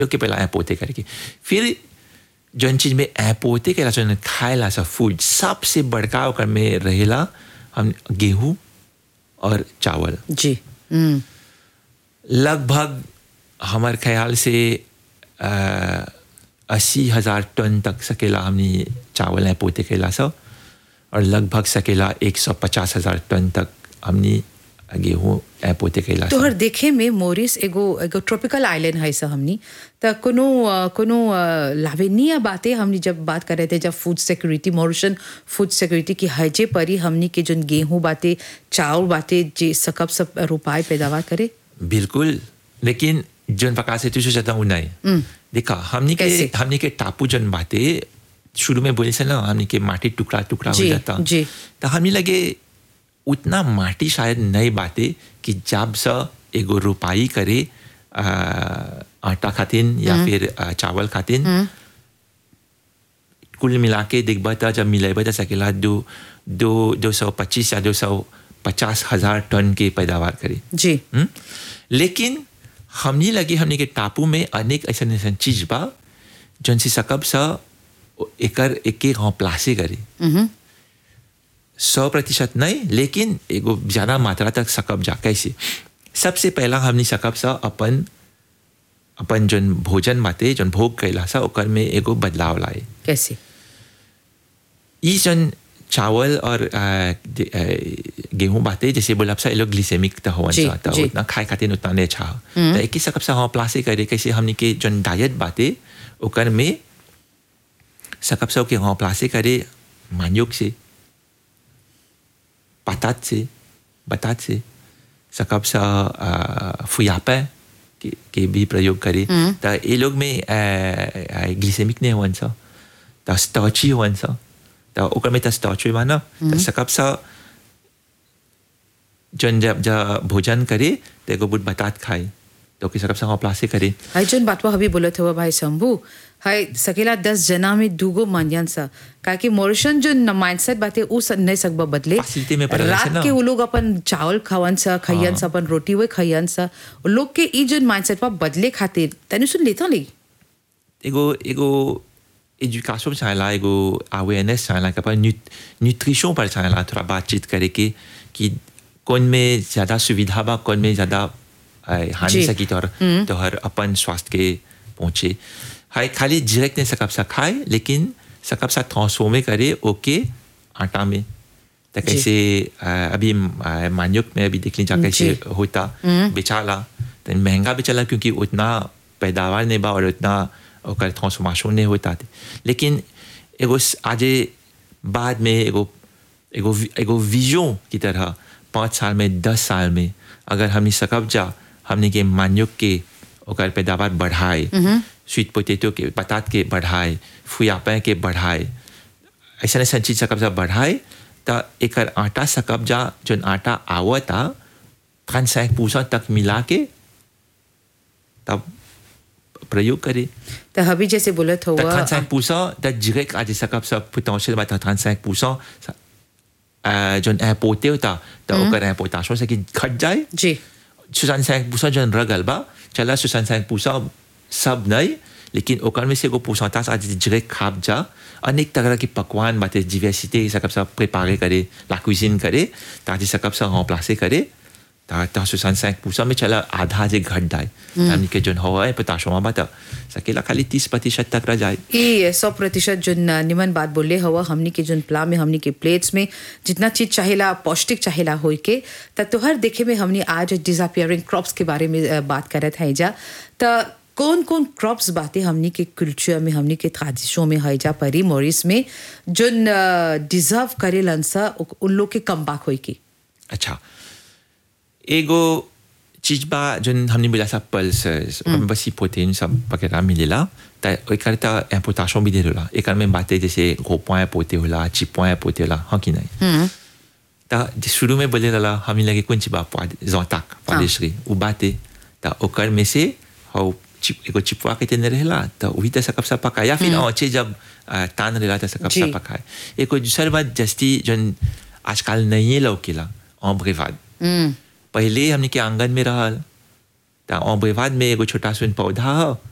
के पहला ऐ पोते करके फिर जौन चीज में ऐ पोते के जौन खाएला सा फूड सबसे बड़का ओकर में रहेला हम गेहूं और चावल जी हम्म लगभग हमार ख्याल से अस्सी हजार टन तक सकेला हमने चावल है पोते केला सब और लगभग सकेला एक सौ पचास हजार टन तक हमने गेहूँ है पोते केला सब तोहर देखे में मोरिस एगो एगो ट्रॉपिकल आइलैंड है सा हमनी त कोनो अ, कोनो अ, लावेनीय बातें हमनी जब बात कर रहे थे जब food security Mauritian food security की हजे परी हमनी के जोन गेहूं बातें चावल बातें जे सकब सब रोपाए पैदावार करे बिल्कुल लेकिन जौन प्रकार से तुझे जाता हूँ नहीं देखा हमने के कैसे? हमने के टापू जौन बातें शुरू में बोले से ना हमने के माटी टुकड़ा टुकड़ा हो जी, जाता जी। तो हमें लगे उतना माटी शायद नहीं बाते कि जब सा एगो रुपाई करे आ, आटा खातिन या फिर आ, चावल खातिन कुल मिला के देखबा था जब मिलेबा था सकेला दो दो दो सौ पच्चीस या दो सौ पचास हजार टन के पैदावार करे जी हम्म? लेकिन हमने लगे हमने के टापू में अनेक ऐसा ऐसा चीज बा जौन से सकब सा एकर एक एक प्लासे करे सौ प्रतिशत नहीं लेकिन एगो ज्यादा मात्रा तक सकब जा कैसे सबसे पहला हमने सकब सा अपन अपन जौन भोजन बाते जौन भोग कैला सा ओकर में एगो बदलाव लाए कैसे ई जन चावल और आ, दे- आ, गेहूं बाते जैसे बोला सा ये लोग ग्लिसेमिक तो होवन जी, सा तो जी। उतना खाए खातिर उतना नहीं अच्छा तो एक ही सकब सा हाँ प्लासे करे कैसे हमने के जन डाइट बाते ओकर में सकब सा के हाँ प्लासे करे मान्योग से पतात से बतात से सकब सा आ, फुयापा के, के भी प्रयोग करे तो ये लोग में ग्लिसेमिक नहीं होवन सा तो स्टॉची होवन सा तो ओकर में तो स्टॉच हुई माना तो सकब सा जन जब जब भोजन करे तो एगो बुट बतात खाए तो कि सकब सा हाँ प्लासे करे हाय जोन बातवा हबी बोलत हुआ भाई शंभू हाय सकेला दस जना में दूगो मानियन सा काहे मॉरिशन जो माइंडसेट बाते उ स- नहीं सकबा बदले Facility में पड़ल छै रात ना। के वो लोग अपन चावल खावन सा खैयन सा अपन रोटी वे खैयन सा उ लोग के ई जोन माइंडसेट पा बदले खातिर तनी सुन लेता ली एगो एगो एजुकेशन चाहेला एगो अवेयरनेस चाहेला कि अपन न्यूट्रिशन पर चाहेला थोड़ा बातचीत करे के कि कौन में ज़्यादा सुविधा बा कौन में ज़्यादा अ, हानि जी। सकी तोहर तोहर अपन स्वास्थ्य के पहुँचे हाय खाली डायरेक्ट नहीं सकब सा खाए लेकिन सकब सा ट्रांसफॉर्मे करे ओके आटा में तो कैसे अ, अभी अ, मान्योक में अभी देख लीजिए कैसे जी। होता बेचाला तो महंगा बेचाला क्योंकि उतना पैदावार नहीं बा और उतना ओकर ट्रांसफॉर्मेशन नहीं होता थे लेकिन एगो स- आजे बाद में एगो एगो वि- एगो विजन की तरह पाँच साल में दस साल में अगर हमने सकब जा हमने के मान्योग के ओकर पैदावार बढ़ाए स्वीट पोटेटो के पतात के बढ़ाए फुयापे के बढ़ाए ऐसा ऐसा चीज सकब जा बढ़ाए तो एकर आटा सकब जा जोन आटा आवता खान सैक पूसा तक मिला के तब प्रयोग करे तो हबी जैसे बोलत तो हुआ 35% de direct à des sakap sa potentiel va 35% ça euh, जोन importé होता तो ओकर importation से कि घट जाए जी 65% जोन रगल बा चला 65% सब नहीं लेकिन ओकर में से एगो pourcentage आज direct खाप जा अनेक तरह के पकवान बाते diversité सकप सा préparer करे la cuisine करे ताकि सकप सा remplacer करे ता ता 65% में चला आधा जे घट जाए हमनी के जोन हवा है पोटाशियम बा तो सकेला खाली 30 प्रतिशत तक रह जाए ई सौ प्रतिशत जो निमन बात बोले हवा हमनी के जोन प्ला में हमनी के प्लेट्स में जितना चीज चाहेला पौष्टिक चाहेला होई के त तोहर देखे में हमनी आज डिसअपियरिंग क्रॉप्स के बारे में अ, बात करत है जा त कौन कौन क्रॉप्स बातें हमनी के कल्चर में हमनी के tradition में है जा परी मोरिस में जोन डिजर्व करे लंसा उन लोग के कम बाक होई की अच्छा एगो चीज बा जोन हमने बोला सा पल्सेस ओकर में बस ही प्रोटीन सब वगैरह मिलेला त एकर त इम्पोर्टेशन भी दे होला एकर में बातें जैसे रोपॉइंट पोते होला चिपॉइंट पोते होला हाँ कि नहीं त शुरू में बोले रहा हमें लगे कौन चीज बा जोताक पालिशरी उ बाते त ओकर में से हाउ चिप एगो चिपवा के तेने रहेला त वही त सकब सा पकाए या फिर औचे जब अ, तान रहेला त सकब सा जी। पकाए एको दूसर बात जस्ती जोन आजकल नहीं लौकेला ऑम्ब्रेवाद पहले हमने के आंगन में रहल त ऑम्ब्रेवाद में एगो छोटा सुन पौधा ह